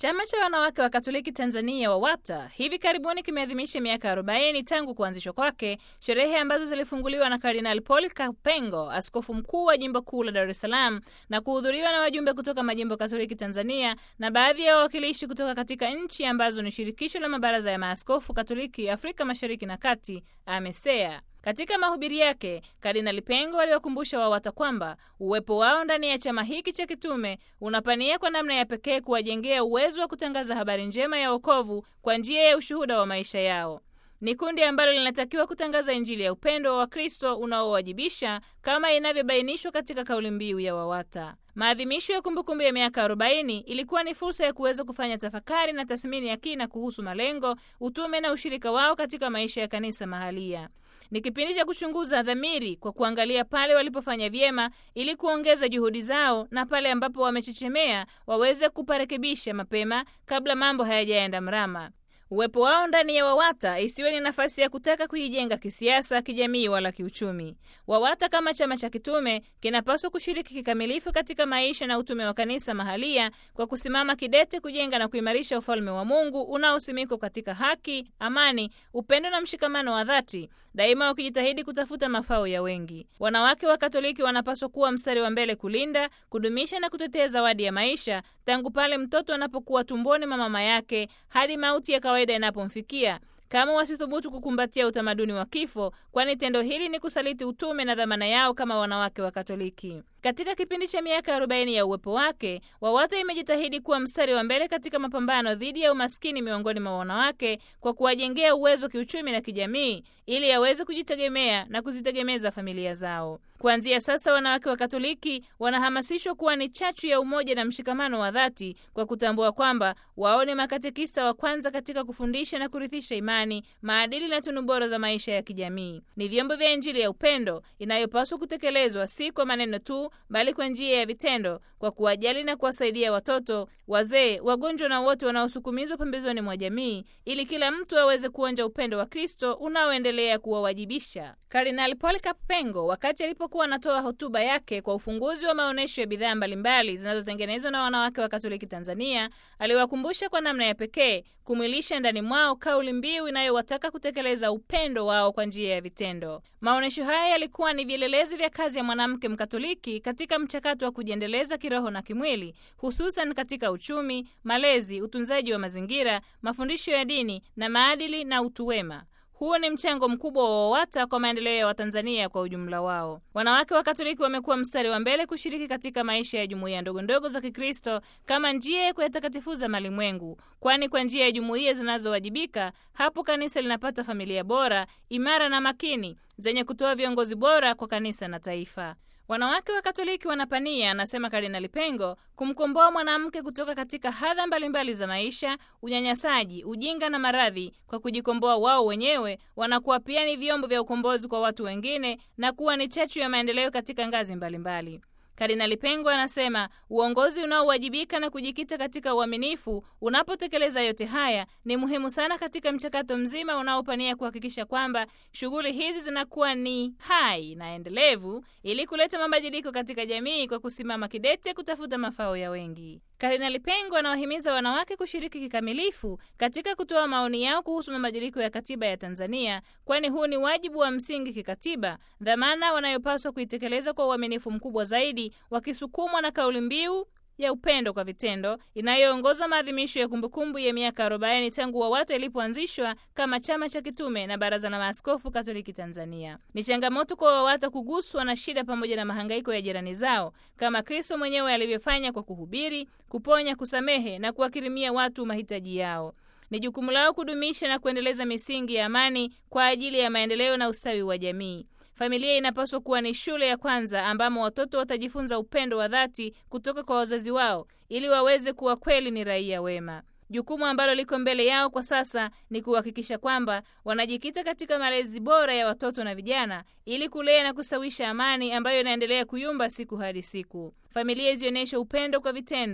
Chama cha wanawake wa Katoliki Tanzania WAWATA hivi karibuni kimeadhimisha miaka 40 tangu kuanzishwa kwake, sherehe ambazo zilifunguliwa na Kardinali Paul Kapengo, askofu mkuu wa jimbo kuu la Dar es Salaam, na kuhudhuriwa na wajumbe kutoka majimbo Katoliki Tanzania na baadhi ya wawakilishi kutoka katika nchi ambazo ni shirikisho la mabaraza ya maaskofu Katoliki Afrika Mashariki na Kati, AMESEA. Katika mahubiri yake Kardinali Pengo aliwakumbusha WAWATA kwamba uwepo wao ndani ya chama hiki cha kitume unapania kwa namna ya pekee kuwajengea uwezo wa kutangaza habari njema ya wokovu kwa njia ya ushuhuda wa maisha yao. Ni kundi ambalo linatakiwa kutangaza Injili ya upendo wa Wakristo unaowajibisha kama inavyobainishwa katika kauli mbiu ya WAWATA. Maadhimisho ya kumbukumbu ya miaka 40 ilikuwa ni fursa ya kuweza kufanya tafakari na tathmini ya kina kuhusu malengo, utume na ushirika wao katika maisha ya kanisa mahalia. Ni kipindi cha kuchunguza dhamiri kwa kuangalia pale walipofanya vyema ili kuongeza juhudi zao na pale ambapo wamechechemea waweze kuparekebisha mapema kabla mambo hayajaenda mrama. Uwepo wao ndani ya WAWATA isiwe ni nafasi ya kutaka kuijenga kisiasa, kijamii wala kiuchumi. WAWATA kama chama cha kitume kinapaswa kushiriki kikamilifu katika maisha na utume wa kanisa mahalia kwa kusimama kidete kujenga na kuimarisha ufalme wa Mungu unaosimikwa katika haki, amani, upendo na mshikamano wa dhati, daima wakijitahidi kutafuta mafao ya wengi. Wanawake wa Katoliki wanapaswa kuwa mstari wa mbele kulinda, kudumisha na kutetea zawadi ya maisha tangu pale mtoto anapokuwa tumboni mwa mama yake hadi mauti ya kawaida inapomfikia kama wasithubutu kukumbatia utamaduni wa kifo, kwani tendo hili ni kusaliti utume na dhamana yao kama wanawake wa Katoliki. Katika kipindi cha miaka 40 ya uwepo wake, WAWATA imejitahidi kuwa mstari wa mbele katika mapambano dhidi ya umaskini miongoni mwa wanawake kwa kuwajengea uwezo kiuchumi na kijamii ili yaweze kujitegemea na kuzitegemeza familia zao. Kuanzia sasa, wanawake wa Katoliki wanahamasishwa kuwa ni chachu ya umoja na mshikamano wa dhati kwa kutambua kwamba wao ni makatekista wa kwanza katika kufundisha na kurithisha imani, maadili na tunu bora za maisha ya kijamii. Ni vyombo vya Injili ya upendo inayopaswa kutekelezwa si kwa maneno tu bali kwa njia ya vitendo, kwa kuwajali na kuwasaidia watoto, wazee, wagonjwa na wote wanaosukumizwa pembezoni mwa jamii, ili kila mtu aweze kuonja upendo wa Kristo unaoendelea kuwawajibisha. Kardinali Paul Kapengo, wakati alipokuwa anatoa hotuba yake kwa ufunguzi wa maonyesho ya bidhaa mbalimbali zinazotengenezwa na wanawake wa Katoliki Tanzania, aliwakumbusha kwa namna ya pekee kumwilisha ndani mwao kauli mbiu inayowataka kutekeleza upendo wao kwa njia ya vitendo. Maonyesho haya yalikuwa ni vielelezo vya kazi ya mwanamke Mkatoliki katika mchakato wa kujiendeleza kiroho na kimwili, hususan katika uchumi, malezi, utunzaji wa mazingira, mafundisho ya dini na maadili na utu wema. Huo ni mchango mkubwa wa WAWATA kwa maendeleo ya Watanzania kwa ujumla wao. Wanawake wa Katoliki wamekuwa mstari wa mbele kushiriki katika maisha ya jumuiya ndogondogo za Kikristo kama njia ya kuyatakatifuza malimwengu, kwani kwa njia ya jumuiya zinazowajibika hapo kanisa linapata familia bora, imara na makini zenye kutoa viongozi bora kwa kanisa na taifa. Wanawake wa Katoliki wanapania, anasema Kardinali Pengo, kumkomboa mwanamke kutoka katika hadha mbalimbali za maisha, unyanyasaji, ujinga na maradhi. Kwa kujikomboa wao wenyewe, wanakuwa pia ni vyombo vya ukombozi kwa watu wengine na kuwa ni chachu ya maendeleo katika ngazi mbalimbali. Kardinali Pengo anasema uongozi unaowajibika na kujikita katika uaminifu unapotekeleza yote haya ni muhimu sana katika mchakato mzima unaopania kuhakikisha kwamba shughuli hizi zinakuwa ni hai na endelevu ili kuleta mabadiliko katika jamii kwa kusimama kidete kutafuta mafao ya wengi. Kardinali Pengo anawahimiza wanawake kushiriki kikamilifu katika kutoa maoni yao kuhusu mabadiliko ya katiba ya Tanzania, kwani huu ni wajibu wa msingi kikatiba, dhamana wanayopaswa kuitekeleza kwa uaminifu mkubwa zaidi, wakisukumwa na kauli mbiu ya upendo kwa vitendo inayoongoza maadhimisho ya kumbukumbu ya miaka 40 tangu WAWATA ilipoanzishwa kama chama cha kitume na Baraza la Maaskofu Katoliki Tanzania. Ni changamoto kwa WAWATA kuguswa na shida pamoja na mahangaiko ya jirani zao kama Kristo mwenyewe alivyofanya kwa kuhubiri, kuponya, kusamehe na kuwakirimia watu mahitaji yao. Ni jukumu lao kudumisha na kuendeleza misingi ya amani kwa ajili ya maendeleo na ustawi wa jamii. Familia inapaswa kuwa ni shule ya kwanza ambamo watoto watajifunza upendo wa dhati kutoka kwa wazazi wao ili waweze kuwa kweli ni raia wema. Jukumu ambalo liko mbele yao kwa sasa ni kuhakikisha kwamba wanajikita katika malezi bora ya watoto na vijana ili kulea na kusawisha amani ambayo inaendelea kuyumba siku hadi siku. Familia izionyeshe upendo kwa vitendo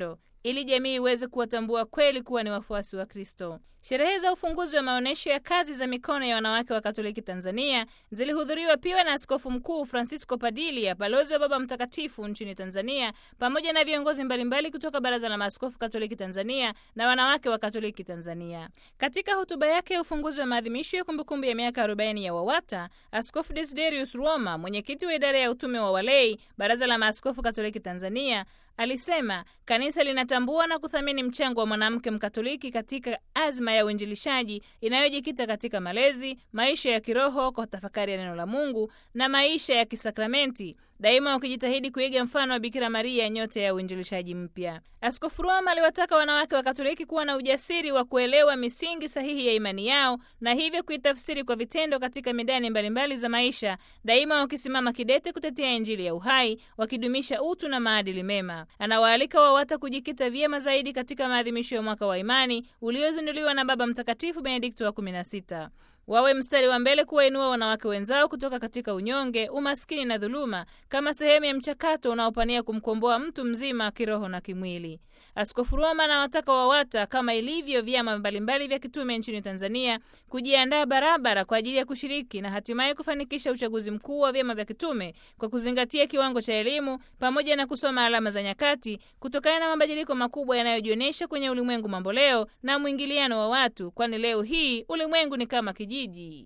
ili jamii iweze kuwatambua kweli kuwa ni wafuasi wa Kristo. Sherehe za ufunguzi wa maonyesho ya kazi za mikono ya wanawake wa Katoliki Tanzania zilihudhuriwa pia na Askofu Mkuu Francisco Padilia, balozi wa Baba Mtakatifu nchini Tanzania, pamoja na viongozi mbalimbali kutoka Baraza la Maaskofu Katoliki Tanzania na wanawake wa Katoliki Tanzania. Katika hotuba yake ya ufunguzi wa maadhimisho ya kumbukumbu ya miaka 40 ya WAWATA, Askofu Desiderius Roma, mwenyekiti wa idara ya utume wa walei, Baraza la Maaskofu Katoliki Tanzania, alisema kanisa linatambua na kuthamini mchango wa mwanamke Mkatoliki katika azma ya uinjilishaji inayojikita katika malezi, maisha ya kiroho kwa tafakari ya neno la Mungu na maisha ya kisakramenti, daima wakijitahidi kuiga mfano wa Bikira Maria, nyota ya uinjilishaji mpya. Askofu Roma aliwataka wanawake wa Katoliki kuwa na ujasiri wa kuelewa misingi sahihi ya imani yao na hivyo kuitafsiri kwa vitendo katika midani mbalimbali za maisha, daima wakisimama kidete kutetea Injili ya uhai, wakidumisha utu na maadili mema. Anawaalika WAWATA kujikita vyema zaidi katika maadhimisho ya mwaka wa imani uliozinduliwa na Baba Mtakatifu Benedikto wa 16 wawe mstari wa mbele kuwainua wanawake wenzao kutoka katika unyonge, umaskini na dhuluma kama sehemu ya mchakato unaopania kumkomboa mtu mzima kiroho na kimwili. Askofu Roma anawataka WAWATA kama ilivyo vyama mbalimbali vya kitume nchini Tanzania kujiandaa barabara kwa ajili ya kushiriki na hatimaye kufanikisha uchaguzi mkuu wa vyama vya kitume kwa kuzingatia kiwango cha elimu pamoja na kusoma alama za nyakati kutokana na mabadiliko makubwa yanayojionyesha kwenye ulimwengu mamboleo na mwingiliano wa watu, kwani leo hii ulimwengu ni kama kijiji.